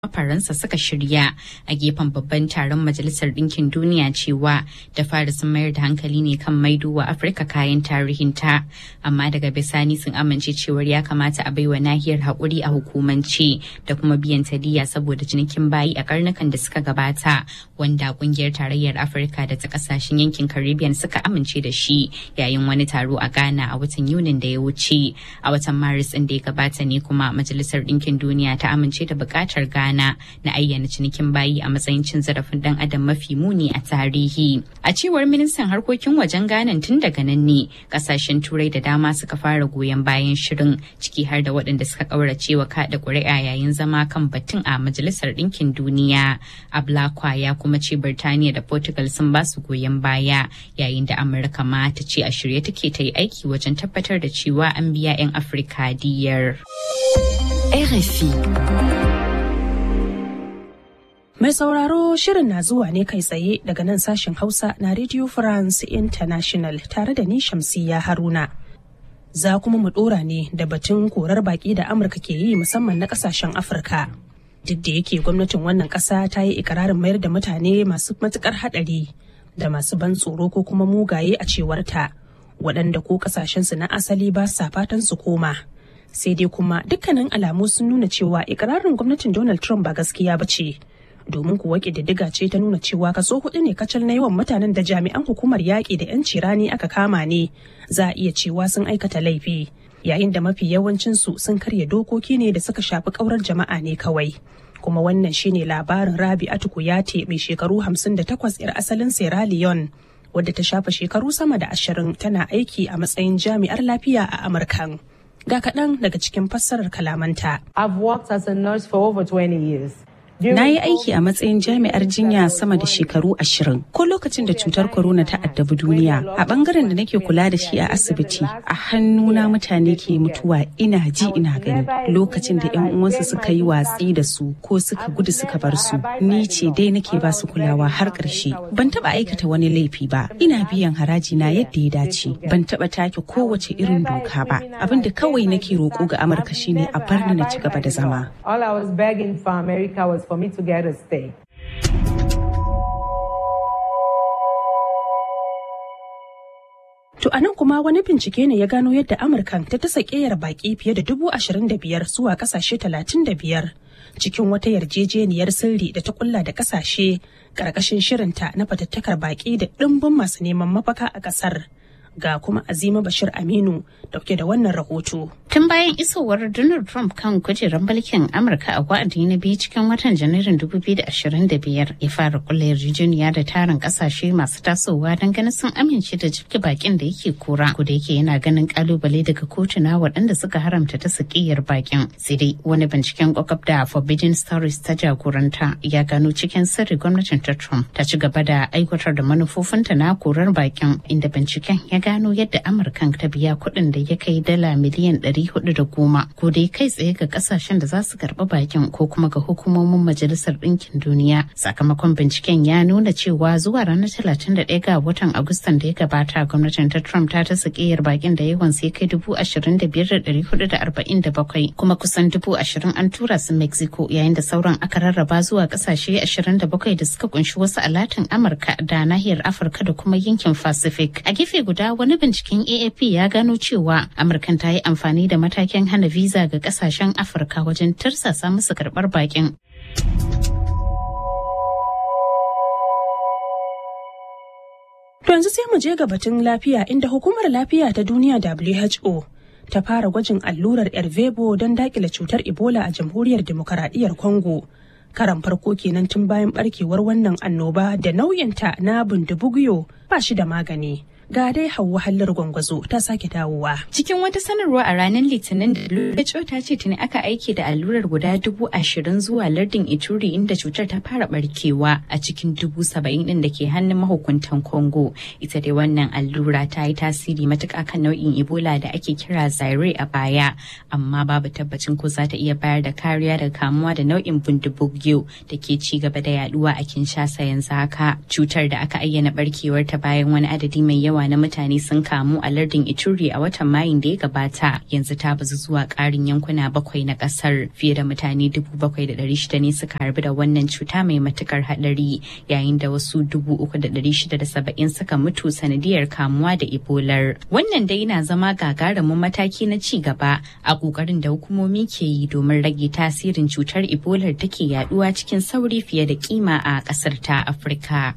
Faransa suka shirya a gefen babban taron Majalisar Ɗinkin Duniya cewa da fara sun mayar da hankali ne kan maido wa Afirka kayan tarihinta. Amma daga bisani sun amince cewar ya kamata a baiwa nahiyar haƙuri a hukumance da kuma biyan tadiya saboda cinikin bayi a karnukan da suka gabata wanda ƙungiyar tarayyar Afirka da ta ƙasashen yankin Caribbean suka amince da shi yayin wani taro a Ghana a watan Yunin da ya wuce. A watan Maris ɗin da ya gabata ne kuma Majalisar Ɗinkin Duniya ta amince da buƙatar Ghana Ghana na ayyana cinikin bayi a matsayin cin zarafin dan adam mafi muni a tarihi. A cewar ministan harkokin wajen Ghana tun daga nan ne kasashen turai da dama suka fara goyon bayan shirin ciki har da waɗanda suka ƙaurace wa kaɗa ƙuri'a yayin zama kan batun a majalisar ɗinkin duniya. Ablakwa ya kuma ce Birtaniya da Portugal sun ba su goyon baya yayin da Amurka ma ta ce a shirye take ta yi aiki wajen tabbatar da cewa an biya 'yan Afirka diyar. RFI. Mai sauraro shirin na zuwa ne kai tsaye daga nan sashen Hausa na Radio France International tare da ni Shamsiyya Haruna. Za kuma mu dora ne da batun korar baki da Amurka ke yi musamman na kasashen Afirka. Duk da yake gwamnatin wannan ƙasa ta yi ikirarin mayar da mutane masu matukar haɗari da masu ban tsoro ko kuma mugaye a cewarta waɗanda ko ƙasashensu na asali ba sa fatan su koma. Sai dai kuma dukkanin alamu sun nuna cewa ikirarin gwamnatin Donald Trump ba gaskiya ba ce. domin kuwa ƙididdiga ce ta nuna cewa kaso hudu ne kacal na yawan mutanen da jami'an hukumar yaƙi da 'yanci rani aka kama ne za a iya cewa sun aikata laifi yayin da mafi yawancinsu sun karya dokoki ne da suka shafi ƙaurar jama'a ne kawai kuma wannan shine labarin rabi atukuyate mai shekaru 58 'yar asalin sierra leone wadda ta shafa shekaru sama da ashirin tana aiki a matsayin jami'ar lafiya a amurkan ga kaɗan daga cikin fassarar kalamanta I've worked as a nurse for over 20 years. Na yi aiki a matsayin jami'ar jinya sama da shekaru ashirin ko lokacin da cutar corona ta addabi duniya a bangaren da nake kula da shi a asibiti a hannuna mutane ke mutuwa ina ji ina gani lokacin da yan uwansu suka yi watsi da su ko suka gudu suka bar su ni ce dai nake ba su kulawa har ƙarshe ban taba aikata wani laifi ba ina biyan haraji na yadda ya dace ban taba take kowace irin doka ba abin da kawai nake roƙo ga amurka shine a bar ni na ci gaba da zama All I was begging for America was for me to get a stay. To a nan kuma wani bincike ne ya gano yadda Amurkan ta tasa ƙeyar baƙi fiye da dubu ashirin da biyar zuwa ƙasashe talatin da biyar cikin wata yarjejeniyar sirri da ta kulla da ƙasashe ƙarƙashin shirinta na fatattakar baƙi da ɗimbin masu neman mafaka a ƙasar. Ga kuma Azima Bashir Aminu dauke da wannan rahoto. Tun bayan isowar Donald Trump kan kujerar mulkin Amurka a wa'adi na biyu cikin watan Janairun 2025 ya fara kulla yarjejeniya da tarin kasashe masu tasowa don ganin sun amince da jibge bakin da yake kora. Ko da yake yana ganin kalubale daga kotuna waɗanda suka haramta ta sakiyar bakin. Sai dai wani binciken kwakwab da Forbidden Stories ta jagoranta ya gano cikin sirri gwamnatin ta Trump ta ci gaba da aiwatar da manufofinta na korar bakin inda binciken ya gano yadda amurkan ta biya kuɗin da ya kai dala miliyan ɗari hudu da goma ko dai kai tsaye ga kasashen da za su karɓi bakin ko kuma ga hukumomin majalisar ɗinkin duniya sakamakon binciken ya nuna cewa zuwa ranar talatin da ɗaya ga watan agustan da ya gabata gwamnatin ta trump ta ta sakiyar bakin da yawan sai kai dubu ashirin da biyar da ɗari hudu da arba'in da bakwai kuma kusan dubu ashirin an tura su mexico yayin da sauran aka rarraba zuwa ƙasashe ashirin da bakwai da suka kunshi wasu alatin amurka da nahiyar afirka da kuma yankin pacific a gefe guda wani binciken AAP ya gano cewa Amurkan ta yi amfani da matakin hana visa ga kasashen Afirka wajen tarsasa musu karɓar bakin. To yanzu sai mu je ga batun lafiya inda hukumar lafiya ta duniya WHO ta fara gwajin allurar Ervebo don dakile cutar Ebola a jamhuriyar demokaradiyyar Congo. Karan farko kenan tun bayan barkewar wannan annoba da nauyinta na bindibugiyo ba shi da magani. ga dai hauwa hallar gwangwazo ta sake dawowa. Cikin wata sanarwa a ranar Litinin da WHO ta ce tuni aka aiki da allurar guda dubu ashirin zuwa lardin Ituri inda cutar ta fara barkewa a cikin dubu saba'in din da ke hannun mahukuntan Congo. Ita dai wannan allura ta yi tasiri matuƙa kan nau'in Ebola da ake kira Zaire a baya, amma babu tabbacin ko za ta iya bayar da kariya daga kamuwa da nau'in bundibugyo da ke ci gaba da yaduwa a Kinshasa yanzu haka. Cutar da aka ayyana barkewar ta bayan wani adadi mai yawa yawa na mutane sun kamu a lardin Ituri a watan Mayun da ya gabata yanzu ta bazu zuwa ƙarin yankuna bakwai na ƙasar fiye da mutane dubu bakwai da ɗari shida ne suka harbi da wannan cuta mai matukar haɗari yayin da wasu dubu uku da ɗari shida da saba'in suka mutu sanadiyar kamuwa da ebolar wannan dai na zama gagarumin mataki na ci gaba a ƙoƙarin da hukumomi ke yi domin rage tasirin cutar ebolar take yaduwa cikin sauri fiye da kima a ƙasar ta afirka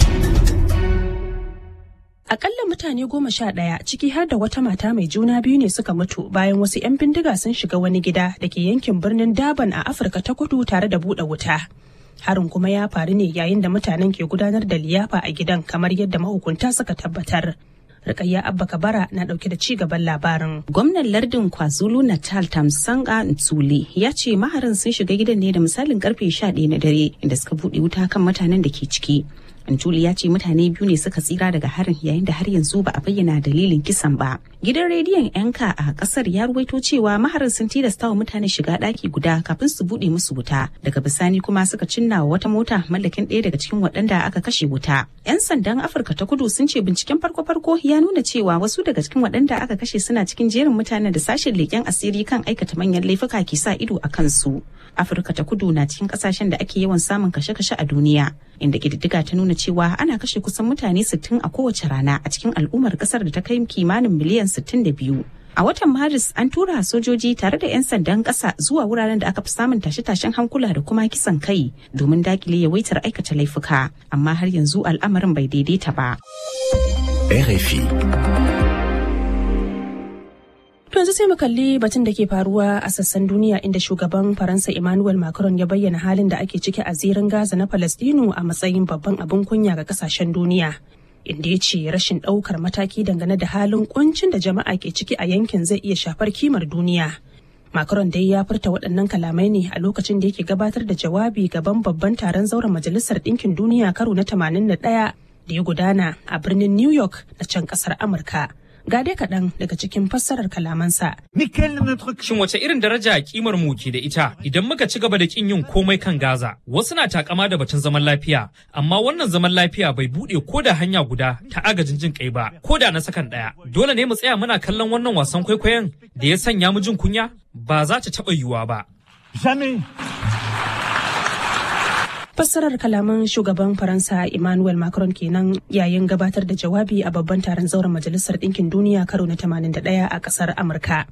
Akalla mutane goma sha ɗaya ciki har da wata mata mai juna biyu ne suka mutu bayan wasu 'yan bindiga sun shiga wani gida da ke yankin birnin Daban a Afirka ta kudu tare da buɗe wuta. Harin kuma ya faru ne yayin da mutanen ke gudanar da liyafa a gidan kamar yadda mahukunta suka tabbatar. Rikayya Abba Kabara na dauke da ci gaban labarin. Gwamnan lardin KwaZulu Natal Tamsanga Ntsule ya ce maharin sun shiga gidan ne da misalin karfe 11 na dare inda suka buɗe wuta kan mutanen da ke ciki. Antuli ya ce mutane biyu ne suka tsira daga harin yayin da har yanzu ba a bayyana dalilin kisan ba. Gidan rediyon yanka a kasar ya ruwaito cewa maharin sun tilasta wa mutane shiga ɗaki guda kafin su buɗe musu wuta. Daga bisani kuma suka cinna wa wata mota mallakin ɗaya daga cikin waɗanda aka kashe wuta. 'Yan sandan Afirka ta kudu sun ce binciken farko-farko ya nuna cewa wasu daga cikin waɗanda aka kashe suna cikin jerin mutanen da sashen leƙen asiri kan aikata manyan laifuka ke sa ido a kansu. Afirka ta kudu na cikin ƙasashen da ake yawan samun kashe-kashe a duniya. inda ƙididdiga ta nuna cewa ana kashe kusan mutane 60 a kowace rana a cikin al'ummar ƙasar da ta kai kimanin miliyan 62. A watan Maris an tura sojoji tare da 'yan sandan ƙasa zuwa wuraren da aka fi samun tashe-tashen hankula da kuma kisan kai domin dakile yawaitar aikata laifuka, amma har yanzu al'amarin bai daidaita ba. RFI. To yanzu sai mu kalli batun da ke faruwa a sassan duniya inda shugaban Faransa Emmanuel Macron ya bayyana halin da ake ciki a zirin Gaza na Falastinu a matsayin babban abin kunya ga kasashen duniya. Inda ya ce rashin ɗaukar mataki dangane da halin kuncin da jama'a ke ciki a yankin zai iya shafar kimar duniya. Macron dai ya furta waɗannan kalamai ne a lokacin da yake gabatar da jawabi gaban babban taron zauren Majalisar Ɗinkin Duniya karo na 81 da ya gudana a birnin New York na can ƙasar Amurka. ga dai kaɗan daga cikin fassarar kalamansa. Shin wace irin daraja kimar mu ke da ita idan muka ci gaba da kin yin komai kan Gaza? Wasu na takama da batun zaman lafiya, amma wannan zaman lafiya bai buɗe ko da hanya guda ta agajin jin kai ba, ko da na sakan ɗaya. Dole ne mu tsaya muna kallon wannan wasan kwaikwayon da ya sanya mu jin kunya? Ba za ta taɓa yiwuwa ba. fassarar kalaman shugaban faransa emmanuel macron kenan yayin gabatar da jawabi a babban taron zauren majalisar ɗinkin duniya karo na 81 a ƙasar amurka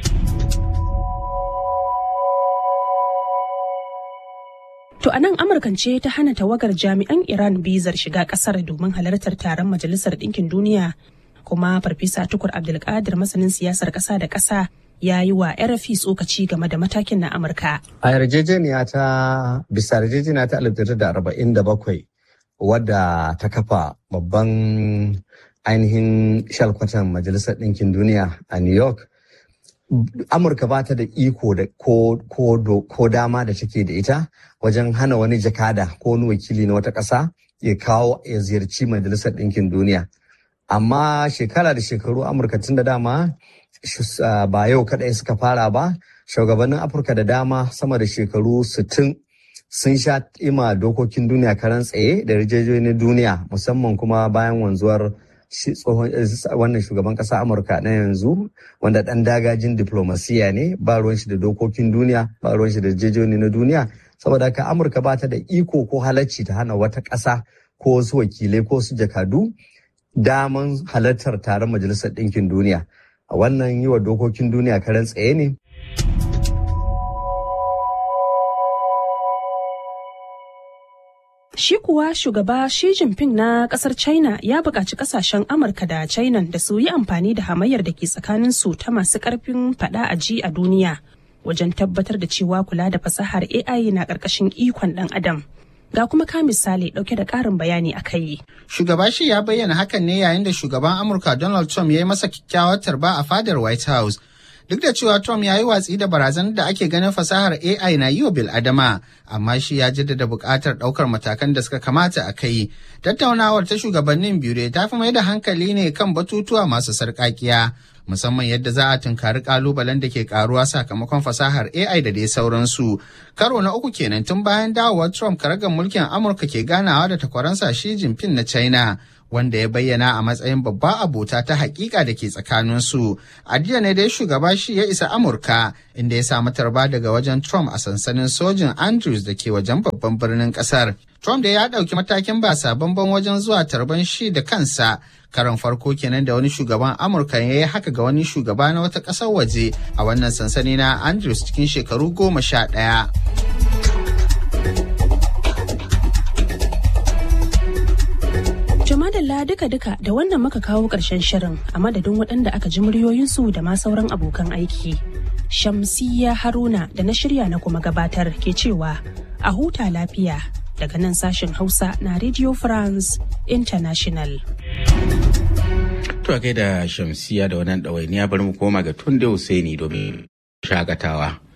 To a nan Amurkan ce ta hana tawagar jami'an Iran bizar shiga kasar domin halartar taron Majalisar Ɗinkin Duniya. Kuma Farfesa Tukur Abdulkadir masanin siyasar ƙasa da ƙasa ya yi wa RFI tsokaci game da matakin na Amurka. A yarjejeniya ta bisa yarjejeniya ta 1947 wadda ta kafa babban ainihin shalkwatan Majalisar Ɗinkin Duniya a New York. Amurka ba ta da iko da ko, dama da take da ita wajen hana wani jakada ko wani wakili na wata ƙasa ya kawo ya ziyarci Majalisar Ɗinkin Duniya. Amma shekara da shekaru Amurka tun da dama ba yau kaɗai suka fara ba shugabannin afirka da dama sama da shekaru 60 sun sha ima dokokin duniya karan tsaye da rijiyoyin duniya musamman kuma bayan wanzuwar tsohon wannan shugaban ƙasa amurka na yanzu wanda ɗan dagajin diplomasiya ne ba ruwan shi da dokokin duniya ba ruwan shi da rijiyoyi na duniya saboda haka amurka ba ta da iko ko halacci ta hana wata ƙasa ko wasu wakilai ko su jakadu daman halartar taron majalisar ɗinkin duniya a wannan yi wa dokokin duniya karen tsaye ne. Shi kuwa shugaba Xi Jinping na kasar China ya buƙaci ƙasashen Amurka da China da su yi amfani da hamayyar da ke tsakaninsu ta masu ƙarfin faɗa a ji a duniya wajen tabbatar da cewa kula da fasahar AI na ƙarƙashin ikon ɗan adam. Ga kuma ka misali ɗauke da ƙarin bayani a kai. Shugaba shi ya bayyana hakan ne yayin da shugaban Amurka Donald Trump ya yi masa kyakkyawar tarba a fadar White House. Duk da cewa Trump ya yi watsi da barazanar da ake ganin fasahar AI na yi wa bil'adama, amma shi ya jaddada buƙatar ɗaukar matakan da suka kamata a kai. Tattaunawar ta shugabannin biyu ta fi mai da hankali ne kan batutuwa masu sarƙaƙiya, musamman yadda za a tunkari ƙalubalen da ke ƙaruwa sakamakon fasahar AI da dai sauransu. Karo na uku kenan tun bayan dawowar Trump karagar mulkin Amurka ke ganawa da takwaransa Xi Jinping na China. wanda ya bayyana a matsayin babba abota ta hakika da ke tsakaninsu. A jiya ne dai shugaba shi ya isa Amurka inda ya samu tarba daga wajen Trump a sansanin sojin Andrews da ke wajen babban birnin kasar. Trump da ya ɗauki matakin ba sabon wajen zuwa tarban shi da kansa karon farko kenan da wani shugaban amurka ya yi haka ga wani shugaba na wata ƙasar waje a wannan sansani na andrews cikin shekaru goma sha ɗaya. Jamadalla duka-duka da wannan muka kawo ƙarshen shirin a madadin waɗanda aka ji muryoyinsu da ma sauran abokan aiki. Shamsiya Haruna da na shirya na kuma gabatar ke cewa a huta lafiya daga nan sashen Hausa na Radio France International. To a gaida Shamsiya da wannan ɗawainiya bari mu koma ga Tunde Hussaini domin shakatawa.